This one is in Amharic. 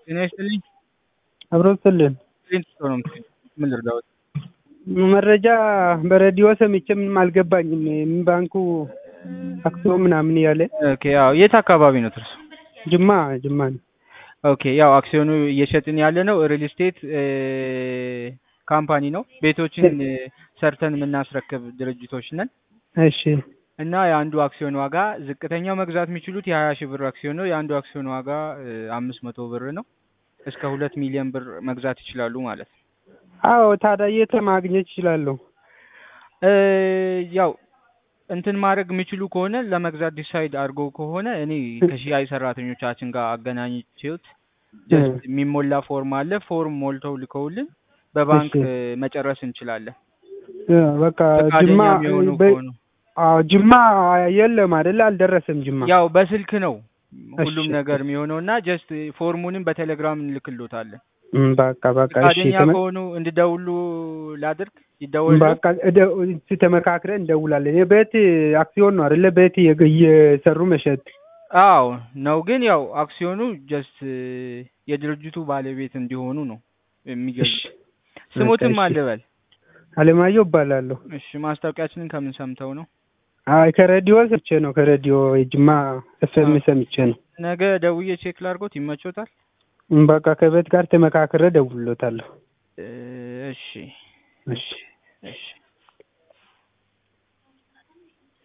ጤና ይስጥልኝ። አብሮ ስልን ፕሪንስ ነው ምን ልርዳዎት? መረጃ በሬዲዮ ሰምቼ ምንም አልገባኝም። ምን ባንኩ አክሲዮ ምናምን እያለ ኦኬ ያው የት አካባቢ ነው ትርሱ? ጅማ ጅማ ነው። ኦኬ ያው አክሲዮኑ እየሸጥን ያለ ነው ሪል ስቴት ካምፓኒ ነው። ቤቶችን ሰርተን የምናስረክብ ድርጅቶች ነን እሺ እና የአንዱ አክሲዮን ዋጋ ዝቅተኛው መግዛት የሚችሉት የሀያ ሺህ ብር አክሲዮን ነው። የአንዱ አክሲዮን ዋጋ አምስት መቶ ብር ነው። እስከ ሁለት ሚሊዮን ብር መግዛት ይችላሉ ማለት ነው። አዎ ታዲያ የት ማግኘት ይችላለሁ? ያው እንትን ማድረግ የሚችሉ ከሆነ ለመግዛት ዲሳይድ አድርጎ ከሆነ እኔ ከሽያጭ ሰራተኞቻችን ጋር አገናኝቼዎት ጀስት የሚሞላ ፎርም አለ። ፎርም ሞልተው ልከውልን በባንክ መጨረስ እንችላለን። በቃ ፈቃደኛ ጅማ የሚሆኑ በ- ከሆኑ አዎ ጅማ የለም አይደለ? አልደረሰም ጅማ። ያው በስልክ ነው ሁሉም እሺ። ነገር የሚሆነው እና ጀስት ፎርሙንም በቴሌግራም እንልክሎታለን። እም፣ በቃ በቃ እሺ ፈቃደኛ ተመ- ከሆኑ እንድደውሉ ላድርግ ይደወል በቃ እደ- እስኪ ተመካክረን እንደውላለን። የቤት አክሲዮን ነው አይደለ? ቤት እየ- እየሰሩ መሸጥ። አዎ ነው ግን ያው አክሲዮኑ ጀስት የድርጅቱ ባለቤት እንዲሆኑ ነው የሚገዙ እሺ ስሙትም በቃ እሺ። አልበል አለማየሁ እባላለሁ። እሺ ማስታወቂያችንን ከምን ሰምተው ነው አይ ከሬዲዮ ሰምቼ ነው። ከሬዲዮ የጅማ ኤፍኤም ሰምቼ ነው። ነገ ደውዬ ቼክ ላድርጎት ይመቾታል እም፣ በቃ ከቤት ጋር ተመካክረ ደውሎታለሁ። እ፣ እሺ እሺ እሺ